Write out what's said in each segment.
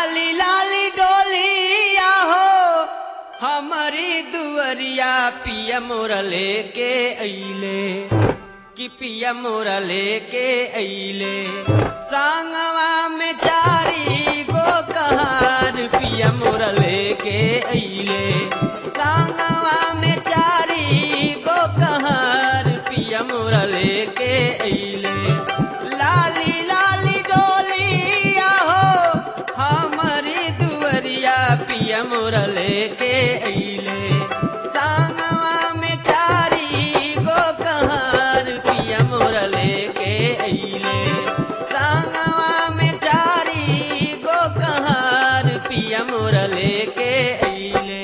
लाली लाली डोलिया हो हमारी दुअरिया पिया मोरा लेके अइले कि पिया मोरा लेके अइले सांगवा में चारी गो कहार पिया मोरा लेके अइले सांगवा में चारी गो कहार पिया मोरा लेके अइले लाली लाली डोलिया हो हमारी दुअरिया पिया मोरा लेके अइले सांगवा में चारी गो कहार पिया मोरा लेके अइले सांगवा में चारी गो कहार पिया मोरा लेके अइले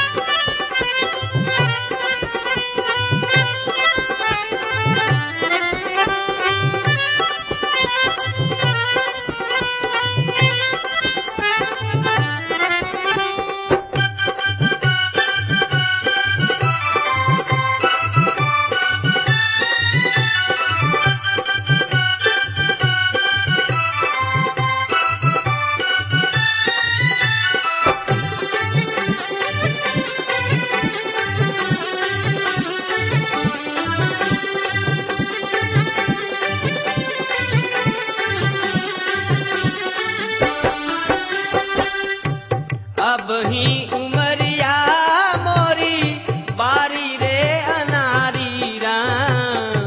अब ही उमरिया मोरी बारी रे अनारी राम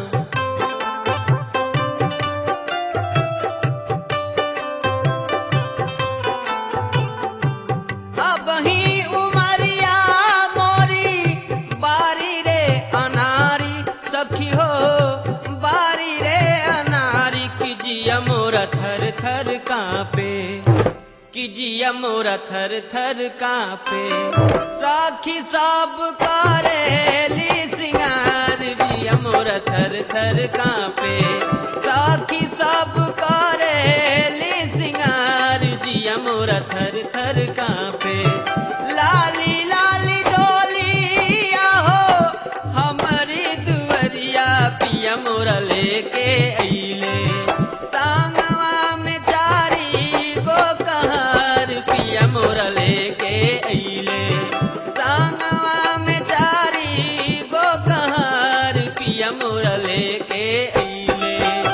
अब ही उमरिया मोरी बारी रे अनारी सखी हो बारी रे अनारी की जिया मोरा थर थर कांपे कि जिया मोरा थर थर कांपे साखी सब करेली सिंगार जिया मोरा थर थर कांपे साखी सब करेली सिंगार जिया मोरा थर थर कांपे लाली लाली डोलिया हो हमारी दुअरिया पिया मोरा लेके अइले सांगवा में चारी गो कहार पिया मोरा लेके अइले सांगवा में चारी गो कहार पिया मोरा लेके अइले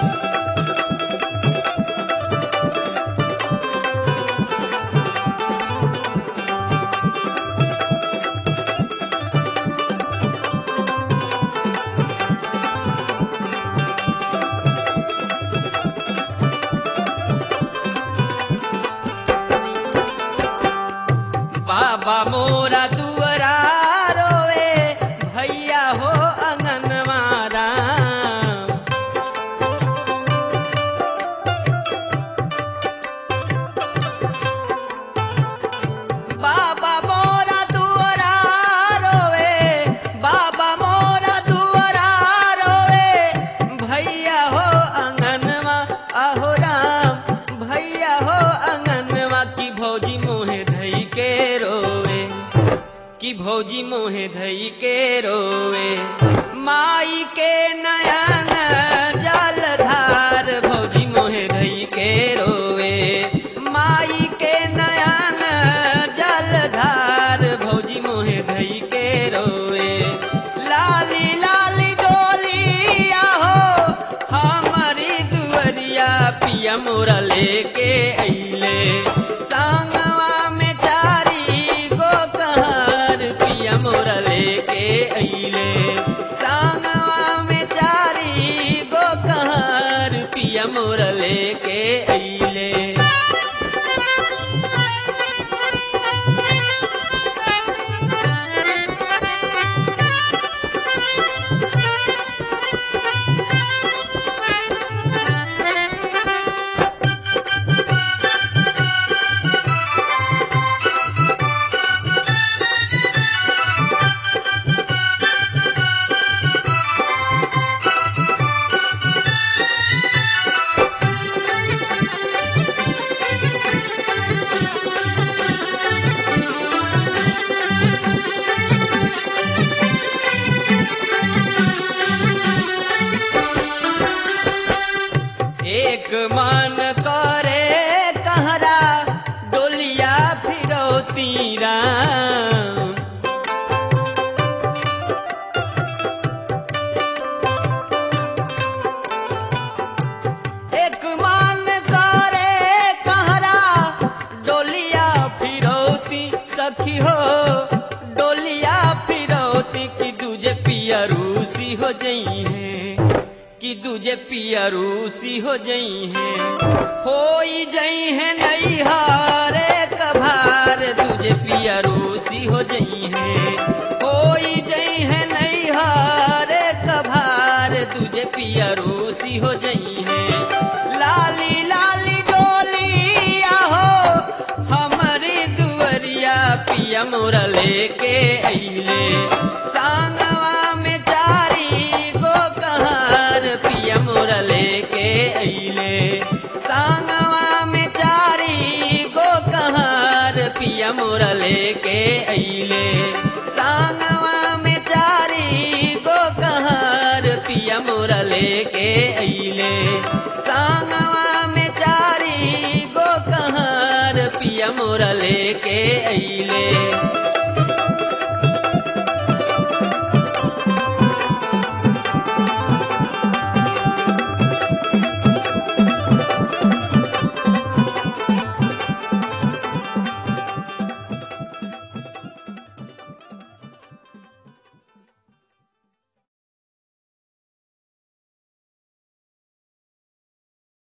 बाबा मोरा दुअरा रोए भैया हो अंगनवारा बाबा मोरा दुअरा रोए बाबा मोरा दुअरा रोए भैया हो अंगनवा आहो राम भैया हो अंगनवा की भौजी मोहे धई के रोवे कि भौजी मोहे धई के रोवे माई के नयन जलधार भौजी मोहे धई के रोवे माई के नयन जलधार भौजी मोहे धई के रोवे लाली लाली डोलिया हो हमारी दुअरिया पिया मोरा लेके अइले सांगवा में चारी गो कहार पिया मोरा लेके अइले सांगवा में चारी गो कहार पिया मोरा लेके अइले एक मन करे कहरा डोली फिरौती राम एक मान करे कहरा डोलिया फिरौती सखी हो डोलिया फिरौती की दूजे पिया रूसी हो जई है कि दूजे पिया रूसी हो जई है हो जई है नई हारे कभार दूजे पिया रूसी हो जई है हो जई है नई हारे कभार तुझे पिया रूसी हो जई है लाली लाली डोलिया हो हमारी दुवरिया पिया मोरा लेके अइले सांगवा में चारी गो कहार पिया मोरा लेके अइले सांगवा में चारी गो कहार पिया मोरा लेके अइले सांगवा में चारी गो कहार पिया मोरा लेके अइले सांगवा में चारी गो कहार पिया मोरा लेके अइले